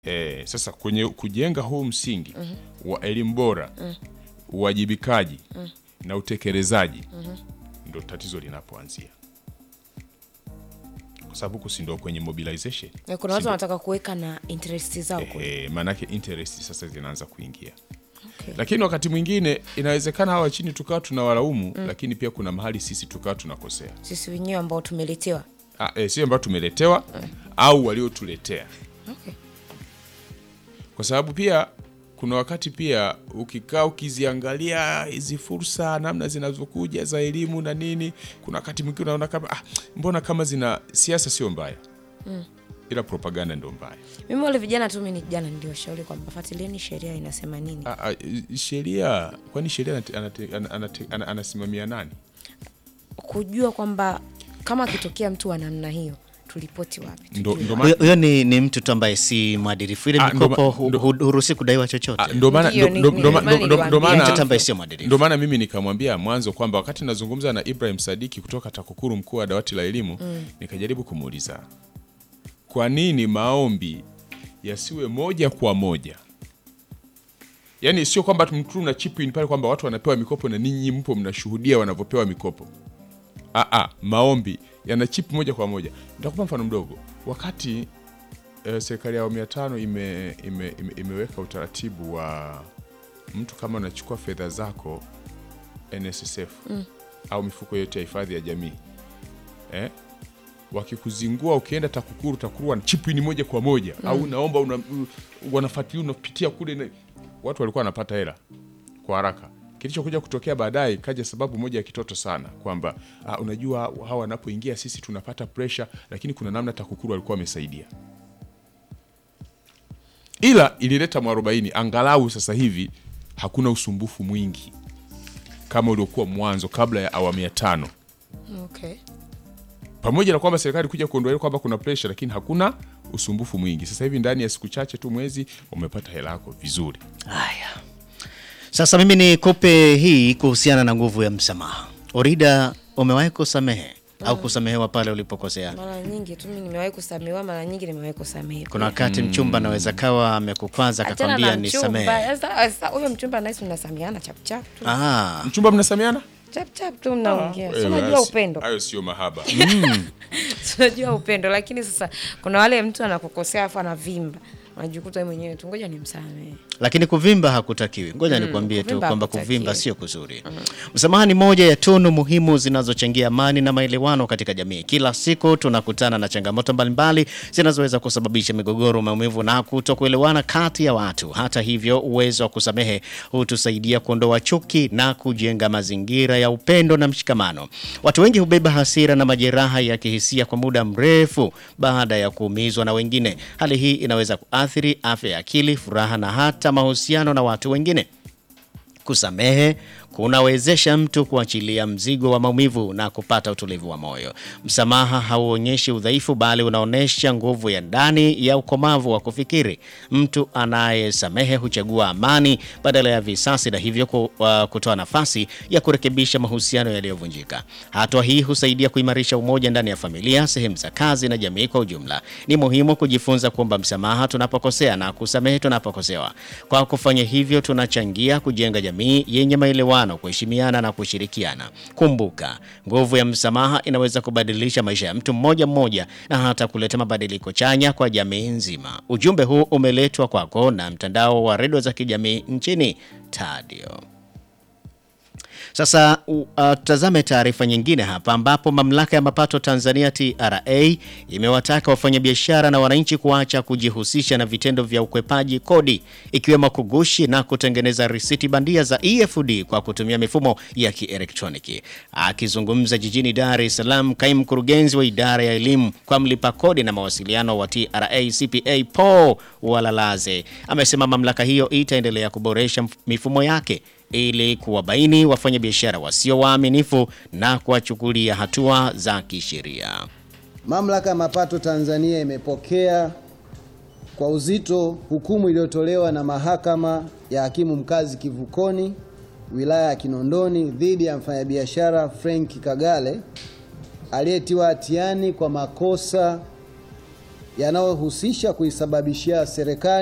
Eh, sasa kwenye kujenga huu msingi wa elimu bora uwajibikaji na utekelezaji ndo tatizo linapoanzia, kwa sababu huku si ndo kwenye mobilization Na kuna watu wanataka kuweka na interest zao kule. eh, maanake interest sasa zinaanza kuingia Okay. lakini wakati mwingine inawezekana hawa chini tukawa tunawalaumu lakini pia kuna mahali sisi tukawa tunakosea Sisi wenyewe ambao tumeletewa. ah, eh, sio ambao tumeletewa au waliotuletea Okay. kwa sababu pia kuna wakati pia ukikaa ukiziangalia hizi fursa namna zinazokuja za elimu na nini, kuna wakati mwingine unaona kama ah, mbona kama zina siasa sio mbaya ila propaganda ndio mbaya. Mimi wale vijana tu mimi ni jana ndio shauri kwamba fuatilieni sheria inasema nini. Ah, ah, sheria kwani sheria anate- anate- ana- anate- ana- anasimamia nani? Kujua kwamba kama akitokea mtu wa namna hiyo tulipoti wapi? Ndo, tujue. ndo Huyo maana huyo ni, ni mtu tu ambaye si mwadilifu. Ile Ah, ndo mikopo ma- hu- ndo- hu- huruhusi kudaiwa chochote. Ah, ndo maana Ndiyo, ndo- ni- ndo- ni- ndo ma- ndio maana ndo- ndo- ndo niliwaambia. maana- Ni mtu ambaye sio mwadilifu. ndo maana mimi nikamwambia mwanzo kwamba wakati nazungumza na Ibrahim Sadiki kutoka TAKUKURU, mkuu wa dawati la elimu, nikajaribu kumuuliza kwa nini maombi yasiwe moja kwa moja, yaani sio kwamba mtu na chip in pale kwamba watu wanapewa mikopo na ninyi mpo mnashuhudia wanavyopewa mikopo. Aa, maombi yana chip moja kwa moja. Nitakupa mfano mdogo. Wakati eh, serikali ya awamu ya tano ime, ime, ime, imeweka utaratibu wa mtu kama unachukua fedha zako NSSF au mifuko yote ya hifadhi ya jamii eh? wakikuzingua ukienda TAKUKURU, TAKUKURU wana chipini moja kwa moja au naomba una, wanafuatilia unapitia kule na, watu walikuwa wanapata hela kwa haraka. Kilichokuja kutokea baadaye kaja sababu moja ya kitoto sana kwamba ah, unajua hawa wanapoingia sisi tunapata pressure, lakini kuna namna TAKUKURU walikuwa wamesaidia ila ilileta mwarobaini. Angalau sasa hivi hakuna usumbufu mwingi kama uliokuwa mwanzo kabla ya awamu ya tano, Okay. pamoja na kwamba serikali kuja kuondoa kwamba kuna pressure, lakini hakuna usumbufu mwingi. Sasa hivi ndani ya siku chache tu, mwezi, umepata hela yako vizuri. Haya, sasa mimi nikupe hii kuhusiana na nguvu ya msamaha. Orida, umewahi kusamehe au kusamehewa pale ulipokosea? Mara nyingi tu mimi nimewahi kusamehewa, mara nyingi nimewahi kusamehewa. Kuna wakati mchumba anaweza kawa amekukwaza Achana akakwambia na mchumba. nisamehe. Sasa sasa huyo mchumba nasi mnasameheana chap chap tu. Ah, Mchumba, mnasamiana? Chap chap tu mnaongea. Eh, Si unajua hayo- upendo. Hayo sio mahaba. tunajua upendo lakini sasa kuna wale mtu anakukosea afu anavimba unajikuta wewe mwenyewe tu ngoja nimsamehe lakini kuvimba hakutakiwi. Ngoja nikwambie tu kuvimba kwamba hakutakiwi. kuvimba sio kuzuri. Msamaha ni moja ya tunu muhimu zinazochangia amani na maelewano katika jamii. Kila siku tunakutana na changamoto mbalimbali zinazoweza kusababisha migogoro, maumivu na kutokuelewana kati ya watu. Hata hivyo, uwezo wa kusamehe hutusaidia kuondoa chuki na kujenga mazingira ya upendo na mshikamano. Watu wengi hubeba hasira na majeraha ya kihisia kwa muda mrefu baada ya kuumizwa na wengine. Hali hii inaweza kuathiri afya ya akili, furaha na hata mahusiano na watu wengine. Kusamehe kunawezesha mtu kuachilia mzigo wa maumivu na kupata utulivu wa moyo. Msamaha hauonyeshi udhaifu, bali unaonyesha nguvu ya ndani ya ukomavu wa kufikiri. Mtu anayesamehe huchagua amani badala ya visasi, na hivyo ku- uh, kutoa nafasi ya kurekebisha mahusiano yaliyovunjika. Hatua hii husaidia kuimarisha umoja ndani ya familia, sehemu za kazi na jamii kwa ujumla. Ni muhimu kujifunza kuomba msamaha tunapokosea na kusamehe tunapokosewa. Kwa kufanya hivyo, tunachangia kujenga jamii yenye maelewano, kuheshimiana na kushirikiana. Kumbuka, nguvu ya msamaha inaweza kubadilisha maisha ya mtu mmoja mmoja na hata kuleta mabadiliko chanya kwa jamii nzima. Ujumbe huu umeletwa kwako na mtandao wa redio za kijamii nchini Tadio. Sasa u- uh, tutazame taarifa nyingine hapa ambapo mamlaka ya mapato Tanzania TRA imewataka wafanyabiashara na wananchi kuacha kujihusisha na vitendo vya ukwepaji kodi ikiwemo kugushi na kutengeneza risiti bandia za EFD kwa kutumia mifumo ya kielektroniki. Akizungumza jijini Dar es Salaam, kaimu mkurugenzi wa idara ya elimu kwa mlipa kodi na mawasiliano wa TRA CPA Paul Walalaze amesema mamlaka hiyo itaendelea kuboresha mf- mifumo yake ili kuwabaini wafanyabiashara wasio waaminifu na kuwachukulia hatua za kisheria. Mamlaka ya Mapato Tanzania imepokea kwa uzito hukumu iliyotolewa na Mahakama ya Hakimu Mkazi Kivukoni wilaya ya Kinondoni dhidi ya mfanyabiashara Frank Kagale aliyetiwa hatiani kwa makosa yanayohusisha kuisababishia serikali